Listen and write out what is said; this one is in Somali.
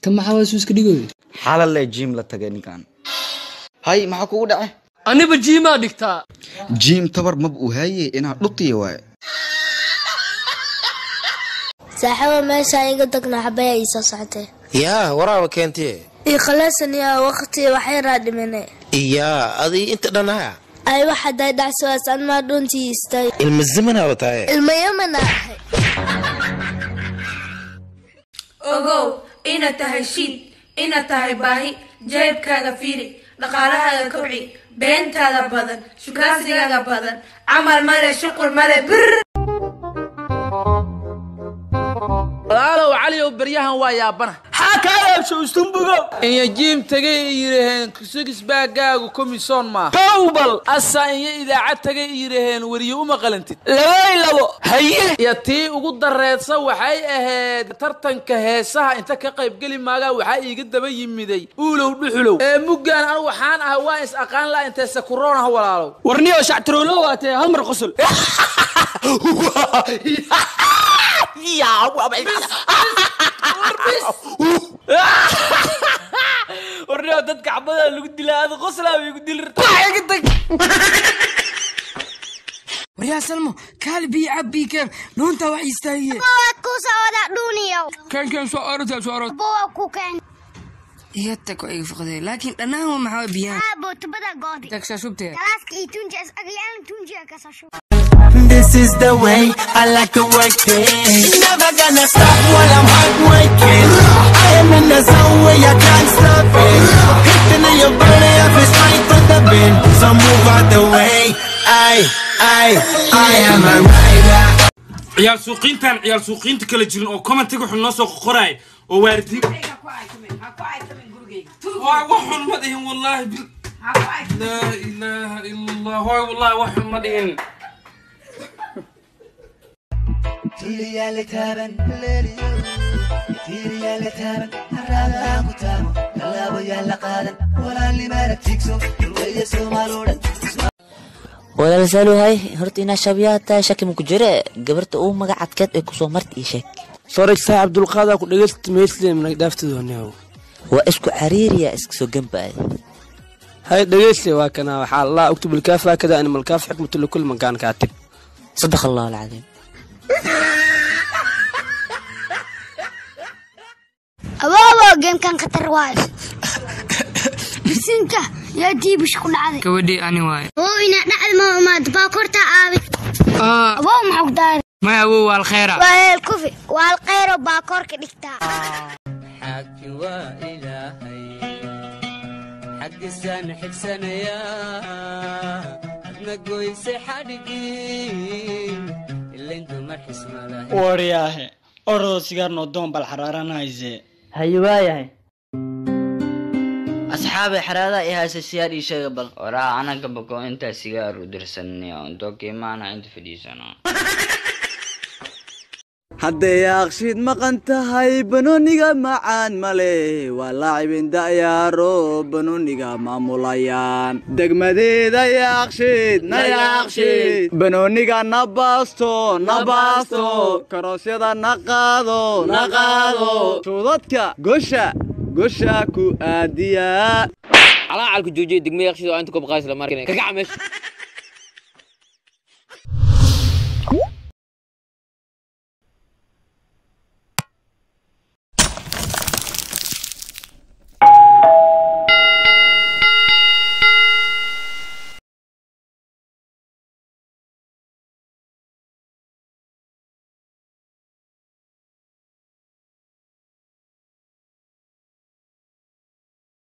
ka maxaa waa suuska dhigoy xalalle jiim la tagay ninkan hay maxaa kugu dhace aniba jiimaa dhigtaa jiim tabar mab u haaye inaa dhutiya waaye saaxiibo meeshaan iga tagna xabaya ii soo socotee yaa waraaba keentee ii khalasan yaa waqti waxyaraa dhimane iyaa adii inta dhanaa ay waxa day dhacsiwaas anmaa dhuntii istay ilma zamanaaba tahay ilma yamana ahay ogow inaad tahay shiid inaad tahay baahi jeebkaaga fiiri dhaqaalahaaga kobci beentaada badan shukaansigaaga badan camal male shuqul male bir walaalow caliow beryahan waa yaabana inya jiim tagay i yidhaheen sigisbaagaagu komisoon maaha towbal asaa inya idaacad tagay i yidhaheen weriye uma qalantid labay labo haye iyo tii ugu dareedsa waxay ahayd tartanka heesaha inta ka qaybgeli maagaa waxaa iiga daba yimiday uulow dhuxulow ee muggaan anu waxaan ah waa is aqaan la intee sakuroon ah walaalow warniyo shactiroolo waatee hal mar qosol warniyo dadka xabada lagu dilaa ada qoslaa bay ku dili waryaa salmo kaali biyo cab bii keen dhuuntaa wax istaagiye waa ku socda dhuniyow keen keen soo orota soo orot bowa ku keen iga tago iga foqdee laakiin dhannaan waa maxaa biyaan aabo tubada goodi tagsaa shubtee galaaska iyo tunjias agayaan tunjiga kasasho This is the way I like to work it. Never gonna stop while I'm hard working. I am in the zone where you can't stop it. Hitting in your body, I feel straight from the bin. So move out the way. I, I, I am a rider. ciyaal suuqiintan ciyaal suuqiinta kala jirin oo commentiga wuxuu noo soo qoraay oo waaridiin waa waxun ma dhihin wallaahi bil laa ilaaha ila allah hooy wallaahi waxun ma dhihin walaalsaaluhay horta inaa shabiyaa tahay shaki maku jire gabarta uu magac adkeed ee kusoo marta ii sheeg soraysaa cabdulqaadaa ku dhegaysta meesleemna dhaaftadooneo waa isku cariiriya iska soo gambaay hay dhegayste waa kana waxaa laa uktub ilkaaf haakada animal kaaf xikmatu likul makaan kaatib sadaq allahu alcadiim aboobo geemkan khatar waayo bisinka yaa diibish ku dhacday gabadhii ani waaye oo inaa dhacda ma imaado baakorta aabi aboo maxaa ku daaray maya awow waa alkhayra waa heel kufi waa alkhayro baakoorka dhigtaa xaaki waa ilaahay xaggisaan xigsanayaa adna goyse xadhigii ilayn dumar xismalahay waryaahe orodoo sigaar noo doon bal xaraaranayse haye waayahay asxaabe xaraadaha i haysa siyaar ii sheega bal waraa anaga bako intaa sigaar u dirsanaya intoo kiimaana inta fadhiisano hadday aqshiid maqan tahay banooniga macaan male waa laacibin da'yaaro banooniga maamulayaan degmadeeda yaaqshiid na yaaqshiid banooniga na baasto na baasto karoosyada na qaado na qaado shuudadka gosha gosha ku aadiya calaa calku joojiya degmada yakshiid oo inta koob qaadis la markin kagaca meesha